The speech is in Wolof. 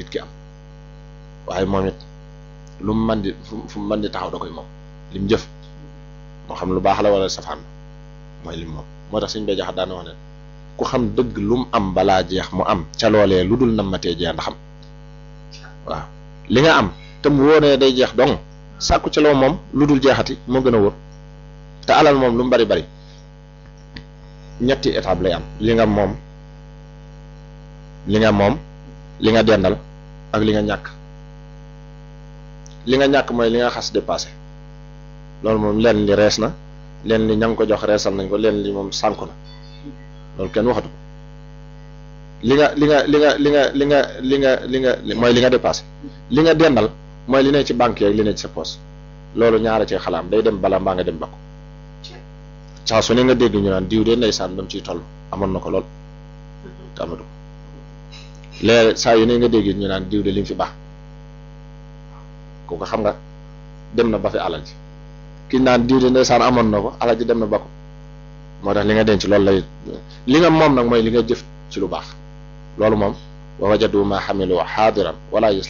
nit ki am waaye moom it lu mu mën di fu mu mën di taxaw da koy moom lim jëf moo xam lu baax la wala safaan mooy lim moom moo tax suñ bay jaxat daana wax ne ku xam dëgg lu mu am balaa jeex mu am ca loolee lu dul nammatee jeex ndax am waaw li nga am te mu wóoree day jeex dong sàkku ci loo moom lu dul jeexati moo gën a wóor te alal moom lu mu bari bari ñetti étape lay am li nga moom li nga moom li nga dendal ak li nga ñàkk li nga ñàkk mooy li nga xas dépassé loolu moom leen li rees na leen li ña ngi ko jox reesal nañ ko leen li moom sànku na loolu kenn waxatu ko li nga li nga li nga li nga li nga li nga li nga mooy li nga dépassé li nga dendal mooy li ne ci banque yeeg li ne ci sa poche loolu ñaara ci xalaam day dem bala mbaa nga dem ba ko saa su ne nga dégg ñu naan diw de ndeysaan ba mu ciy toll amoon na ko lool te amatu ko léegi saa yu ne nga dégg ñu naan diw de li mu fi baax kooku xam nga dem na ba fi alal ji ki naan diw de ndeysaan amoon na ko alal ji dem na ba ko moo tax li nga denc loolu lay li nga moom nag mooy li nga jëf ci lu baax loolu moom wa wajadu ma xamilu xaadiran wala